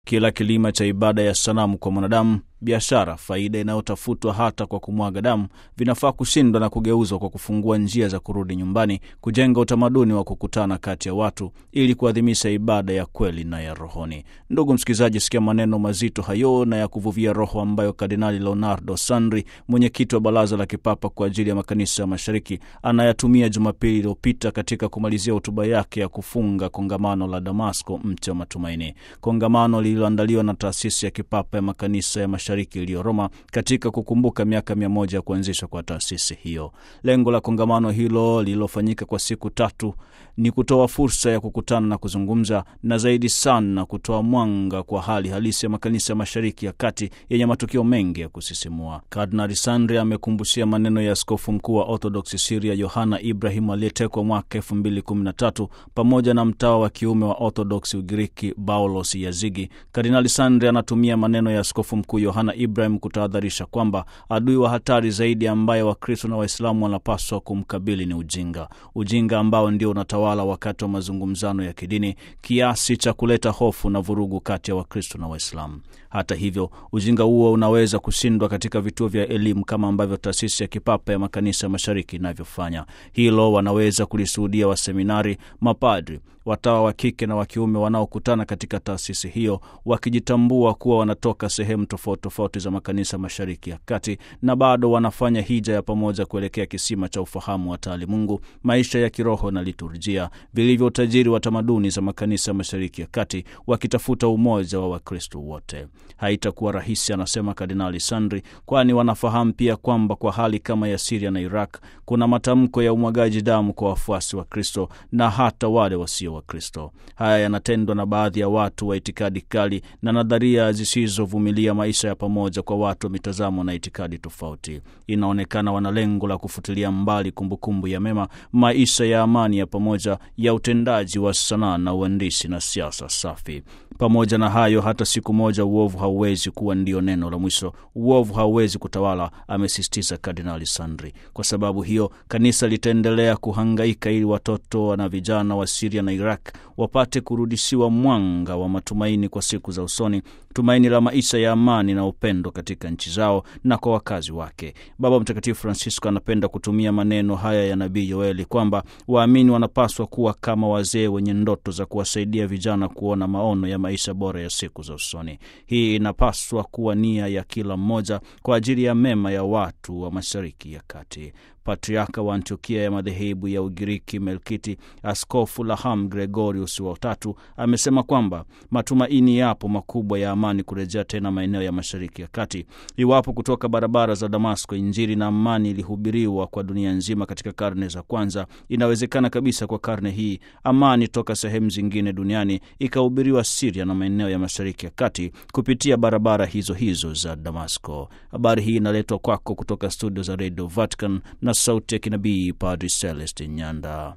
Kila kilima cha ibada ya sanamu kwa mwanadamu, biashara, faida inayotafutwa hata kwa kumwaga damu, vinafaa kushindwa na kugeuzwa kwa kufungua njia za kurudi nyumbani, kujenga utamaduni wa kukutana kati ya watu ili kuadhimisha ibada ya kweli na ya rohoni. Ndugu msikilizaji, sikia maneno mazito hayo na ya kuvuvia roho ambayo Kardinali Leonardo Sandri, mwenyekiti wa Baraza la Kipapa kwa ajili ya Makanisa ya Mashariki, anayatumia Jumapili iliyopita katika kumalizia hotuba yake ya kufunga kongamano la Damasco, mti wa matumaini, kongamano lililoandaliwa na taasisi ya kipapa ya makanisa ya mashariki iliyo Roma katika kukumbuka miaka mia moja ya kuanzishwa kwa taasisi hiyo. Lengo la kongamano hilo lililofanyika kwa siku tatu ni kutoa fursa ya kukutana na kuzungumza na zaidi sana kutoa mwanga kwa hali halisi ya makanisa ya mashariki ya kati yenye matukio mengi ya kusisimua. Kardinali Sandri amekumbushia maneno ya askofu mkuu wa Orthodox Syria Yohana Ibrahim aliyetekwa mwaka elfu mbili kumi na tatu pamoja na mtawa wa kiume wa Orthodox Ugiriki Paulos Yazigi. Kardinali Sandri anatumia maneno ya askofu mkuu Yohana Ibrahim kutahadharisha kwamba adui wa hatari zaidi ambaye Wakristo na Waislamu wanapaswa kumkabili ni ujinga, ujinga ambao ndio unatawala wakati wa mazungumzano ya kidini kiasi cha kuleta hofu na vurugu kati ya Wakristo na Waislamu. Hata hivyo, ujinga huo unaweza kushindwa katika vituo vya elimu kama ambavyo taasisi ya kipapa ya makanisa ya mashariki inavyofanya. Hilo wanaweza kulishuhudia waseminari, mapadri, watawa wa kike na wa kiume wanaokutana katika taasisi hiyo wakijitambua kuwa wanatoka sehemu tofauti tofauti za makanisa mashariki ya kati na bado wanafanya hija ya pamoja kuelekea kisima cha ufahamu wa taalimungu, maisha ya kiroho na liturjia vilivyo utajiri wa tamaduni za makanisa mashariki ya kati, wakitafuta umoja wa Wakristo wote. Haitakuwa rahisi, anasema Kardinali Sandri, kwani wanafahamu pia kwamba kwa hali kama ya Siria na Iraq kuna matamko ya umwagaji damu kwa wafuasi wa Kristo na hata wale wasio wa Kristo. Haya yanatendwa na baadhi ya watu wa itikadi kali na nadharia zisizovumilia maisha ya pamoja kwa watu wa mitazamo na itikadi tofauti. Inaonekana wana lengo la kufutilia mbali kumbukumbu ya mema, maisha ya amani ya pamoja, ya utendaji wa sanaa na uandishi na siasa safi. Pamoja na hayo, hata siku moja uovu hauwezi kuwa ndio neno la mwisho. Uovu hauwezi kutawala, amesisitiza Kardinali Sandri. Kwa sababu hiyo, kanisa litaendelea kuhangaika ili watoto na vijana wa Siria na Iraq wapate kurudishiwa mwanga wa matumaini kwa siku za usoni, tumaini la maisha ya amani na upendo katika nchi zao na kwa wakazi wake. Baba Mtakatifu Francisco anapenda kutumia maneno haya ya nabii Yoeli kwamba waamini wanapaswa kuwa kama wazee wenye ndoto za kuwasaidia vijana kuona maono ya maisha bora ya siku za usoni. Hii inapaswa kuwa nia ya kila mmoja kwa ajili ya mema ya watu wa Mashariki ya Kati. Patriaka wa Antiokia ya madhehebu ya Ugiriki Melkiti, Askofu Laham Gregorius wa tatu amesema kwamba matumaini yapo makubwa ya amani kurejea tena maeneo ya Mashariki ya Kati iwapo kutoka barabara za Damasko Injili na amani ilihubiriwa kwa dunia nzima katika karne za kwanza. Inawezekana kabisa kwa karne hii amani toka sehemu zingine duniani ikahubiriwa Siria na maeneo ya Mashariki ya Kati kupitia barabara hizo hizo za Damasko. Habari hii inaletwa kwako kutoka studio za Radio Vatican na sauti ya kinabii Padri Celestin Nyanda.